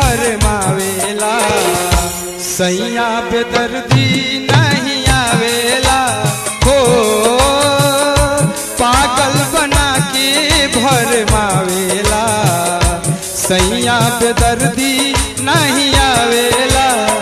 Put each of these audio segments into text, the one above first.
भर मावेला सैया बेदर्दी नहीं आवेला हो पागल बना के भर मावेला सैया बेदर्दी नहीं आवेला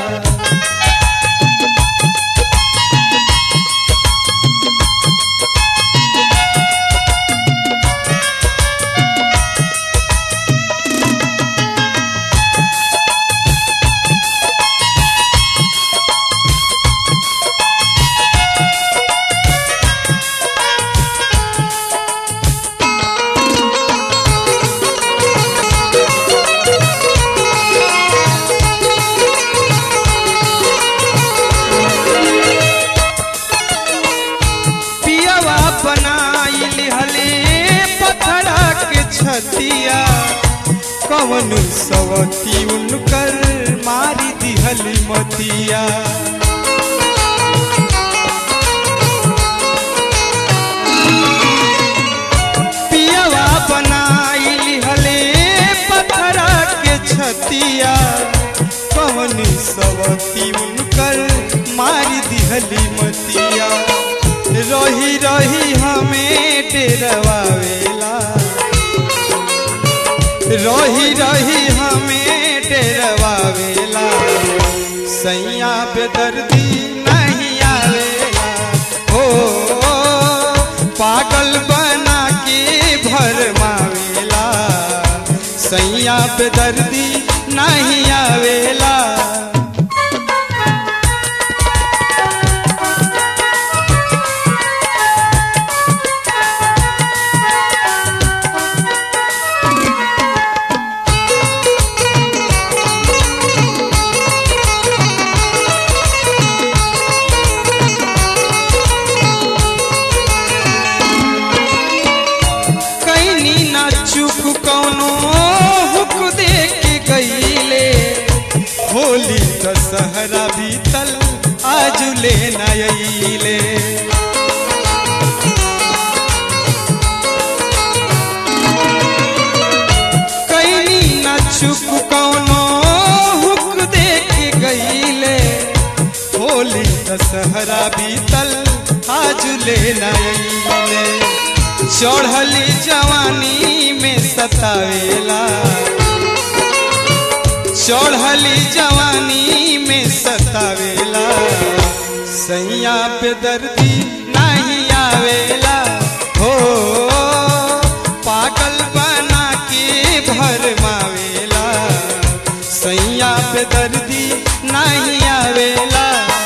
पियवा बनाइल हले पथरा के छतिया कवन सवती उनकर मारी दिहली मतिया पियवा बनाइल हले पथरा के छतिया कवन सवती उनकर मारी दिहली मतिया रही रही हमें डेरवावेला रही रही हमें डेरवावेला सैया बेदर्दी नहीं आवेला हो पागल बना के भर मावेला सैया बेदर्दी नहीं आवेला कैनी ना चुप कौनो हुक दे के गईले होली दशहरा बीतल आज ले नईले कैनी ना चुप कौनो हुक दे के गईले होली दशहरा बीतल आज ले नईले चढ़ली जवानी में सतावेला चढ़ली जवानी में सतावेला सैया पे दर्दी नहीं आवेला हो पागल बना के भर मावेला सैया पे दर्दी नहीं आवेला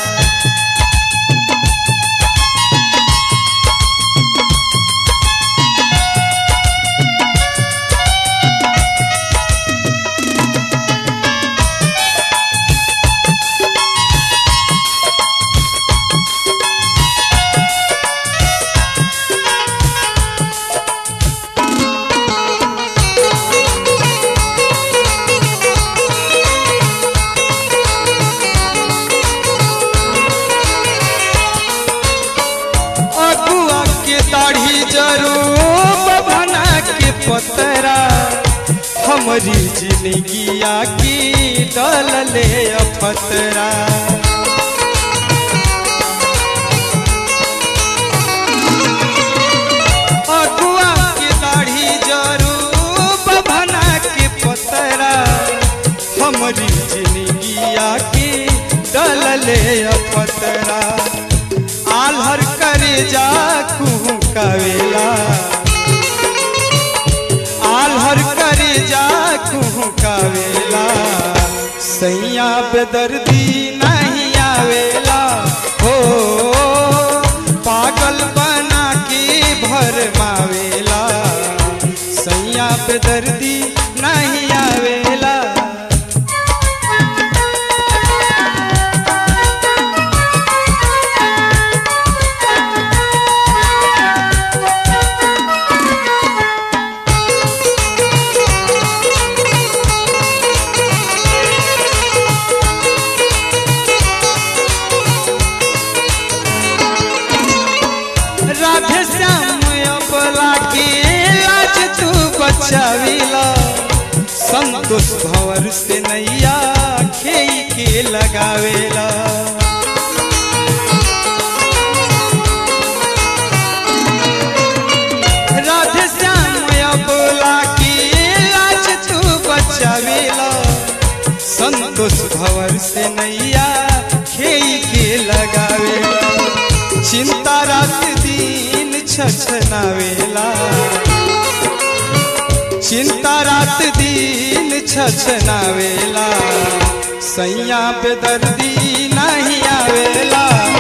अगुआ के दाढ़ी जरो बभना के पतरा हमारी जिंदगिया की डल ले अफतरा अगुआ के दाढ़ी जरो बभना के पतरा हमारी जिंदगिया की डल ले अफतरा आल्हर करे जा कुहू कवेला आल्हर करे जा कुहू कवेला सैया बेदर्दी नहीं आवेला हो पागल बना के भर मावेला सैया बेदर्दी नहीं आवेला राधे श्याम अबला के लाज तू बचाविला संतोष भंवर से नैया खेई के लगावेला राधे श्याम बोला की लाज तू बचावेला संतोष भंवर से नैया खेई के लगावेला चिंता रात दिन छछनावेला चिंता रात दिन छछनावेला सैया पे दर्दी नहीं आवेला